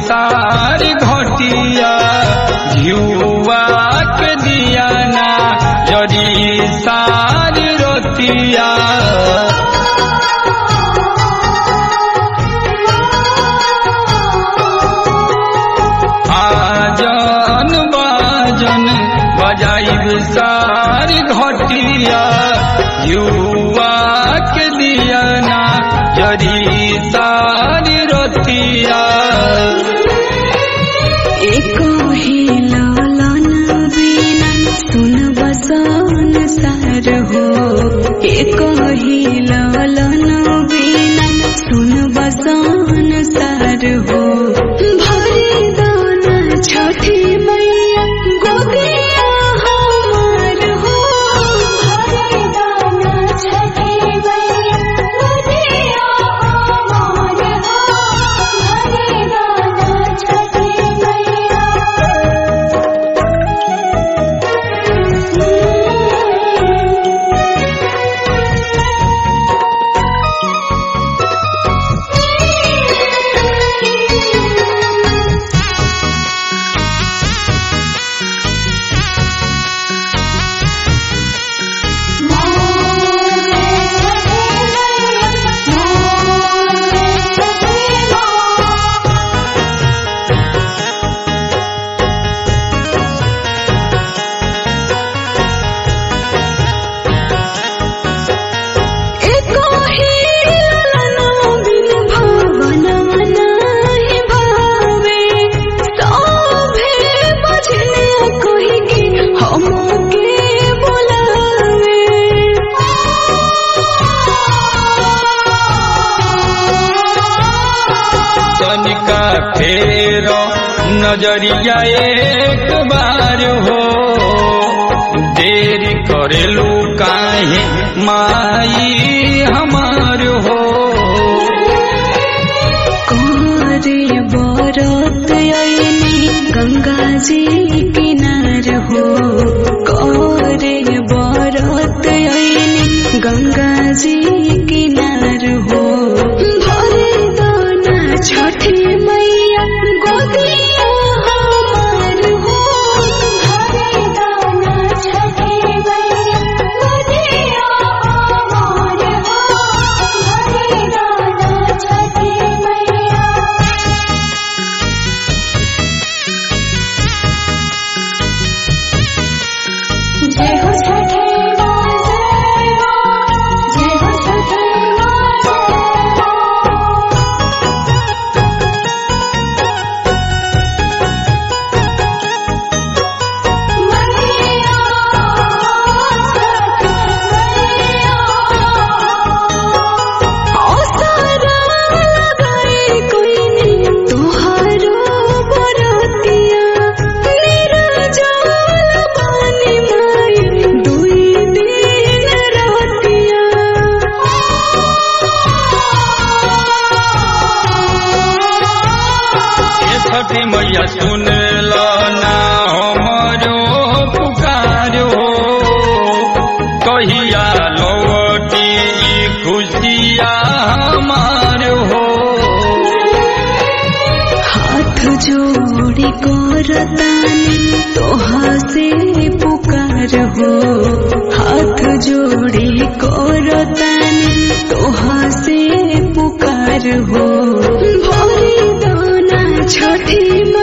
सारी घटिया झुआ के दिया ना जरी सारी रोतिया आजन बाजन बजाइब सारी घटिया युवा के दिया ना जरी सारी रोतिया एको ही लालन बिना सुन बसन सार हो एको ही लालन बिना सुन बसन सार हो भरे दाना छठी मैया गोदिया हमार हो भरे दाना छठी मैया गोदिया हमार हो भरे दाना छठी एको ही लालना बिन भावना नाही भावे सभे बजने कोई के हमके बुलावे तनिका फेर नजरिया एक बार हो देरी करेलू काहे माई हमार हो कोरे बरत आईनी गंगा जी किनार हो कोरे बरत आईनी गंगा जी किनार हो भरे दाना छठी मैया गोदिया हमार हो भरे दाना छठी मैया गोदिया हमार हो भरे दाना छठी मैया जय हो छठे माँ जय माँ जय हो छठे माँ जय माँ मैया छठे मैया औसरा लगाए कोई नहीं तोहारो बरतिया मेरा जाल पानी माई दुई दिन ए छठी मैया सुन लो ना हमरो पुकार हो कहिया लौटी ई खुशिया हमार हो हाथ जोड़ी करतानी तोहा से पुकार हो हाथ जोड़ी करतानी तोहा से पुकार हो भोरी दाना छठी